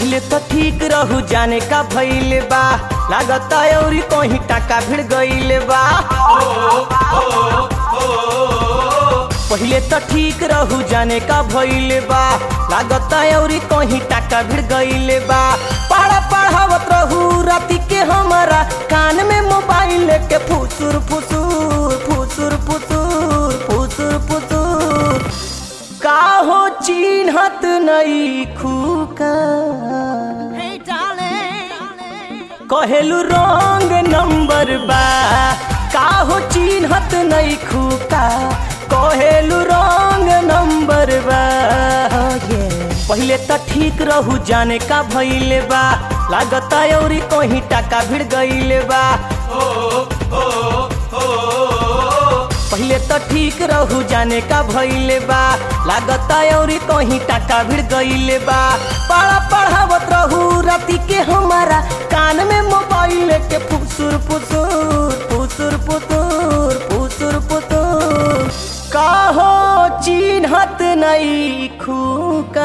पहले तो ठीक रहू जाने का भइले बा लागत औरी कहीं टाका भिड़ गइले बा पहले तो ठीक रहू जाने का भइले बा लागत औरी कहीं टाका भिड़ गइले बा पढ़ा पढ़ावत रहू राती के हमारा कान में मोबाइल लेके फुसुर फुसुर फुसुर फुसुर फुसुर फुसुर काहो चिन्हत नई खूका Hey, darling. कहेलु रंग नंबर बा काहो चिन्हत नई खूका कहेलु रंग नंबर बा पहिले त ठीक रहू जाने का भइले बा लागत औरी कहीं टाका भिड़ गइले बा पहिले त ठीक रहू जाने का भइले बा लागत औरी कहीं टाका भिड़ गइले बा पढ़ा पढ़ावत रहू राती के हमारा कान में मोबाइल के फुसुर फुसुर फुसुर फुसुर फुसुर फुसुर काहो चिन्हत नई खूका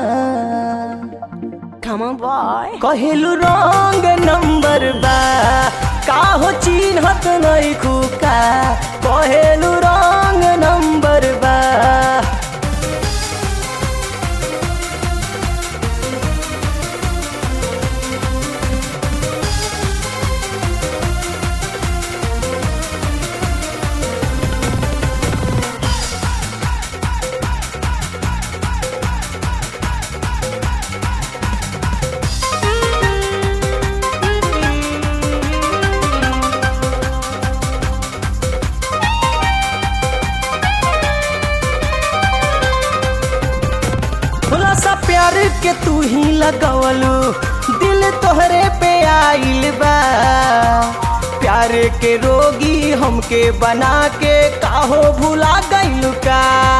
Come on, boy. कहेलु रंग नंबर बा काहो चिन्हत नई खुका कहेलु रंग नंबर बा थोड़ा सा प्यार के तू ही लगवलू दिल तोहरे पे आइल बा प्यार के रोगी हमके बना के काहो भुला गइलू का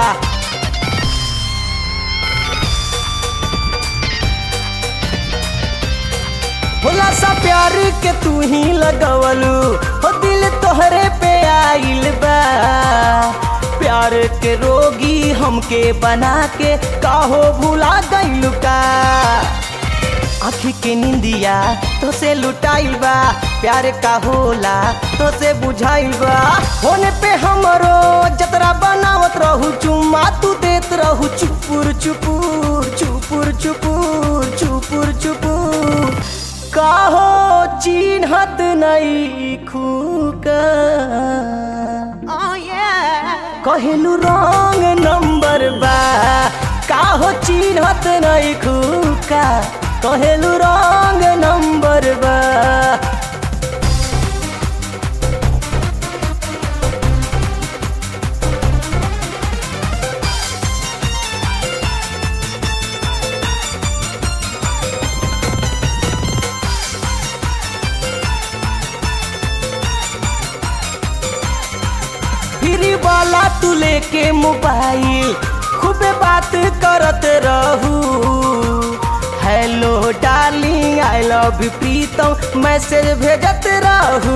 भोला सा प्यार के तू ही लगवलू हो दिल तोहरे पे आइल बा प्यार के रोगी हमके बना के काहो भुला गइलू का आँखी के निंदिया तो से लुटाइल बा प्यार का होला तो से बुझाइल बा होने पे हमरो जतरा बनावत रहू चुम्मा तू देत रहू चुपुर चुपुर चुपुर चुपुर चुपुर चुपुर काहो चिन्हत नई खूका Oh, yeah. कहेलु रंग नंबर बा काहो चिन्हत नई खुका कहेलु रंग नंबर बा फिर वाला तू लेके मोबाइल खूबे बात करत रहू hello darling I love you प्रीतम मैसेज भेजत रहू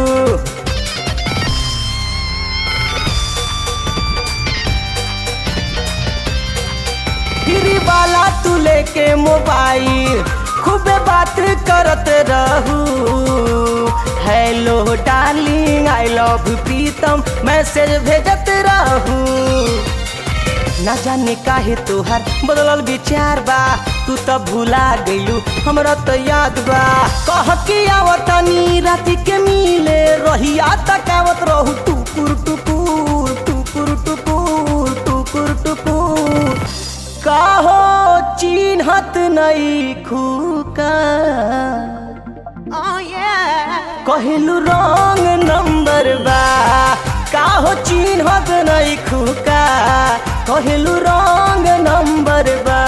फिर वाला तू लेके मोबाइल खूबे बात करत रहू hello darling I love you प्रीतम मैसेज भेजत रहू ना जाने काहे तोहार बदलल विचार बा तू त भुला गइलू हमरा त याद बा कह के आवतनी राति के मिले रहिया तकावत रहू टुकुर टुकुर टुकुर टुकुर टुकुर टुकुर काहो चिन्हत नई खुका Oh, yeah. कहेलु रंग नंबर बा काहो चिन्हत नई खुका कहेलु रंग नंबर बा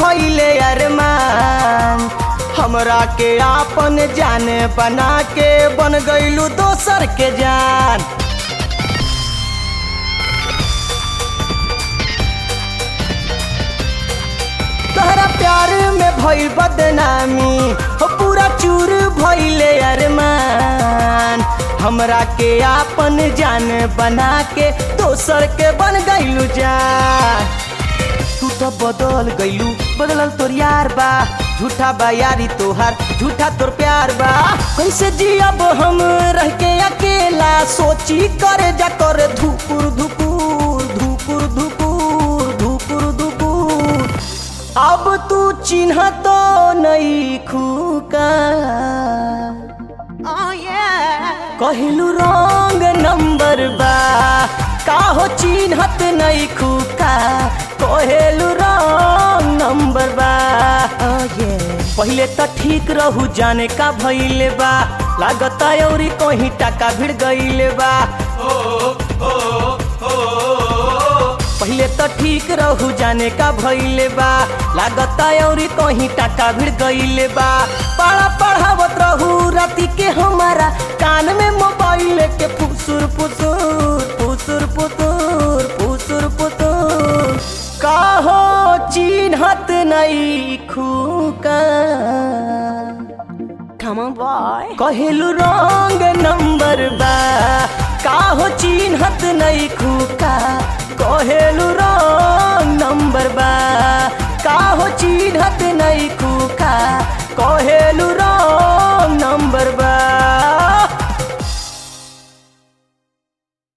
भइले अरमान हमरा के आपन जान बना के बन गइलू दोसर के जान तोहरा प्यार में भइल बदनामी हो पूरा चूर भइले अरमान हमरा के आपन जान बना के दोसर के बन गइलू जान तू तो बदल गइलू बदलल तोर यार बा झूठा बा यारी तोहार झूठा तोर प्यार बा कैसे जियब हम रह के अकेला सोची करे जा कर धुकुर धुकुर धुकुर धुकुर धुकुर धुकुर अब तू चिन्ह तो नहीं खूका Oh yeah. कहलू रंग नंबर बा काहो चिन्हत नहीं खूका कहलू रंग नंबर बा oh yeah. पहिले त ठीक रहू जाने का भइले बा लागता औरी कहीं टाका भिड़ गइले बा पहिले त ठीक रहू जाने का भइले बा लागता औरी कहीं टाका भिड़ गइले बा पढ़ा पढ़ावत रहू राती के हमारा कान में मोबाइल के फुसुर फुसुर फुसुर फुसुर फुसुर फुसुर काहो चिन्हत नहीं खूका Come on, boy. कहलू रंग नंबर बा काहो चिन्हत नहीं खूका